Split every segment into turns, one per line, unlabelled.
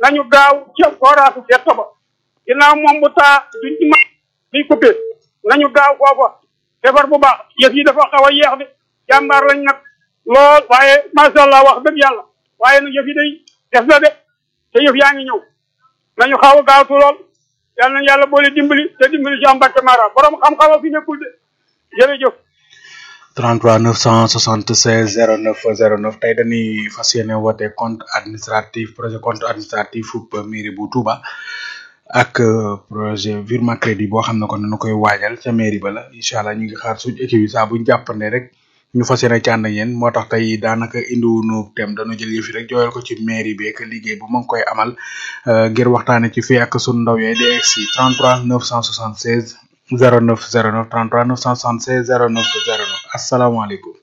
nañu gaaw ca forage gerte ba ginnaaw moom bu taa duñ ci mën di coupé nañu gaaw foofa defar bu baax yëf yi dafa xaw a yeex de jàmbaar lañ nag lool waaye macha allah wax dëgg yàlla waaye nag yëf yi day def na de te yëf yaa ngi ñëw nañu xaw a gaawtu lool yal nañu yàlla boole dimbali te dimbali ci am Mbàkke Mara borom xam-xam a fi nekkul de jërëjëf.
33 976 09 09 tey dañuy fas yéene woote compte administratif projet compte administratif fu mairie bu Touba ak projet virement crédit boo xam ne kon nañu koy waajal ca mairie ba la incha allah ñu ngi xaar suñu équipe yi saa buñ jàppande rek ñu fas yéene ci ànd ak yéen moo tax tey daanaka indiwunu tem dañu jël yëf yi rek jooyal ko ci mairie bi ak liggéey bu ma ngi koy amal ngir waxtaane ci fii ak sunu ndaw yooyu di egg si 33 976 09 09 33 976 09 09 asalaamaaleykum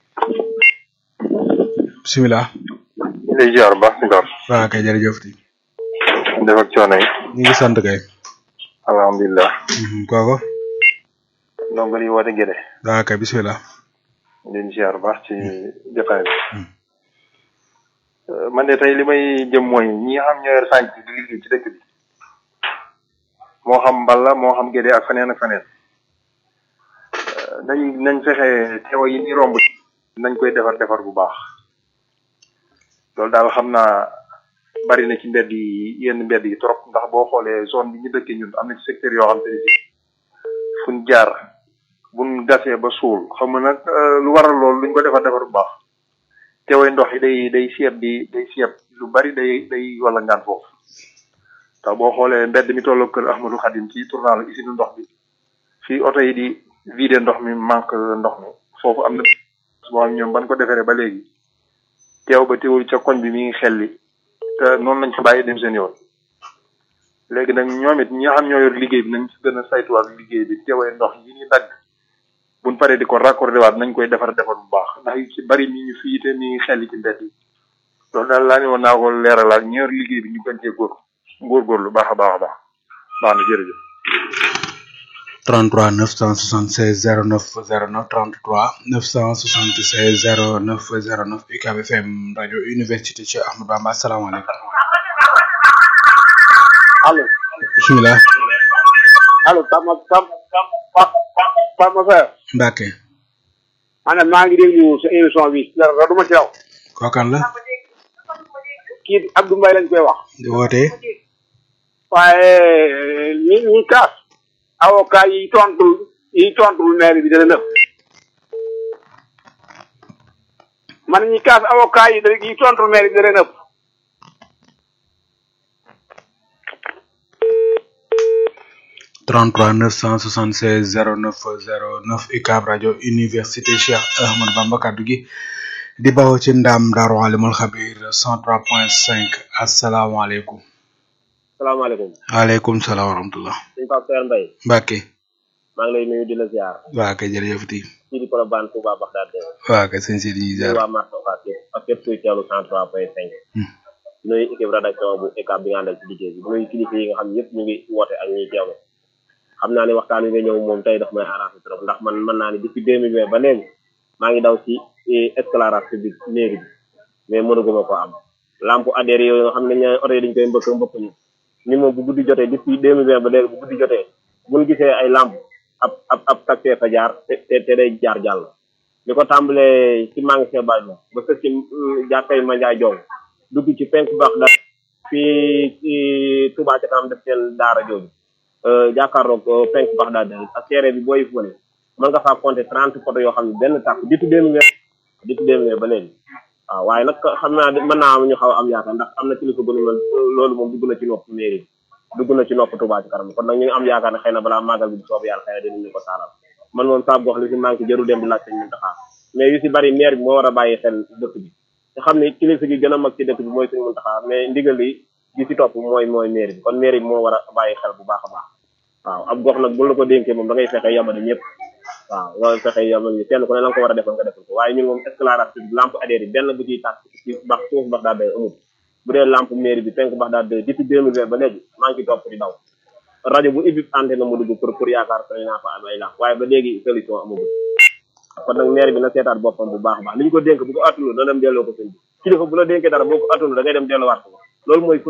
bisimilah.
lay ziar bu baax si Ngor.
waaw kay jërëjëf di.
def ak coono yi.
ñu ngi sant kay.
alhamdulilah.
kooku.
donc li woote Gédé.
waaw kay bisimilah.
leen ziar bu baax ci jotaay bi. man de tey li may jëm mooy ñi nga xam ñoo yor sànq di liggéey ci dëkk bi. moo xam Mballa moo xam Gédé ak feneen ak feneen. nañ nañ fexe teewa yi ni romb nañ koy defar defar bu baax. loolu daal xam naa bari na ci mbedd yi yenn mbedd yi trop ndax boo xoolee zone bi ñu dëkkee ñun am na ci secteur yoo xam te ne si fuñ jaar buñ gasee ba suul xam nga nag lu waral loolu luñ ko defar defar bu baax teewee ndox yi day day seet di day seet lu bari day day wala ngaan foofu tax boo xoolee mbedd mi tolloo kër Ahmadou Khadim ci tournal usine ndox bi fii oto yi di vider ndox mi manque ndox mi foofu am na boo xam ñoom ban ko defaree ba léegi teew ba teewul ca koñ bi mi ngi xelli te noonu lañ ko bàyyi dem seen yoon léegi nag ñoom it ñi nga xam ñoo yor liggéey bi nañ ci gën a saytuwaat liggéey bi teewee ndox yi ñuy dagg buñ paree di ko raccordé waat nañ koy defar defar bu baax ndax yu ci bari mi ngi fii te mi ngi xelli ci mbedd yi loolu daal laa ne woon naa ko leeralaat ñi yor liggéey bi ñu gën cee góor góorgóorlu baax a baax a baax baax na jërëjëf
33 976 09 09 33 976 09 09 UCAB FM rajo université Cheikh Ahmadou Bamba asalaamaaleykum.
allo.
bisimilah.
allo Tama Tama Tama Faye.
Mbacke.
maanaam maa ngi déglu sa émission bi dara du ma ci raw.
kookan la.
kii Abdou Mbaye lañ koy wax.
di wootee.
waaye ñi ñi kaas. avocat yi tontul yi tontul maire bi dana nëb man ñi kaas avocat yi yi tontul maire bi dana nëb
33 976 09 09 UCAB rajo université Cheikh Ahmadou Bamba kaddu gi di bawoo ci ndam Daaru Alimul Xabir 103.5 asalaamaaleykum.
salaamaaleykum.
waaleykum salaam wa rahmatulah.
sëñ Pape Seer Mbaye.
Mbacke.
maa ngi lay nuyu di la ziar.
waa kay jërëjëf di.
fii di Colobane Touba Bagdad.
waa kay sëñ Sidi ñuy ziar.
waa Marché Ocass yëpp ak képp kuy teewlu 103.5. nuyu équipe rédaction bu UCAB bi nga àndal ci liggéey bi nuyu kilifa yi nga xam yëpp ñu ngi woote ak ñuy teewlu. xam naa ne waxtaan wi nga ñëw moom tey daf may arrangé trop ndax man mën naa ne depuis 2020 ba léegi maa ngi daw ci éclairage public mairie bi mais mënaguma ko am lampe adhéré yooyu nga xam ne ñaari oto yi dañ koy mbëkk mbëkk ñu ni moom bu guddi jotee depuis 2020 ba léegi bu guddi jotee buñ gisee ay lampe ab ab ab taxi fa jaar te te day jaar jàll li ko tàmbalee ci magasin Baye ba ba sëg ci jàkkay Mandiaye Jong dugg ci penk baax da fii ci Touba ca kanam def seen daara jooju jàkkaarloog penk baax daal ak seere bi booy fële mën nga faa compter trente photo yoo xam ne benn tàkk depuis deux mille depuis deux mille ba léegi waaw waaye nag xam naa mën naa am ñu xaw a am yaakaar ndax am na kilifa bu nu mel loolu moom dugg na ci nopp mairie dugg na ci nopp Touba ci kanam kon nag ñu ngi am yaakaar ne xëy na balaa màggal bi bu soob yàlla xëy na dinañu ko taalal man moom saa gox li si manqué jarul dem di laaj sëñ Muntaxa mais yu si bari maire bi moo war a bàyyi xel dëkk bi te xam ne kilifa gi gën a mag ci dëkk bi mooy sëñ Muntaxa mais ndigal li gi si topp mooy mooy maire bi kon maire bi moo war a bàyyi xel bu baax a baax waaw ab gox nag bu la ko dénkee moom da ngay fexe yamale ñëpp waaw loolu fexe yamale kenn ku ne la nga ko war a defal nga defal ko waaye ñun moom éclairage public lampe adhéré yi benn bu ciy tàkk ci bax suuf bax daal day amul bu dee lampe mairie bi penk bax daal day depuis deux mille vingt ba léegi maa ngi topp di daw rajo bu ibbi antenne mu dugg pour pour yaakaar ko naa fa am ay lamp waaye ba léegi solution amagul kon nag maire bi na seetaat boppam bu baax a baax li ñu ko dénk bu ko attulu na dem delloo ko sëñ bi kilifa bu la dénkee dara boo ko attulu da ngay dem delloowaat ko loolu mooy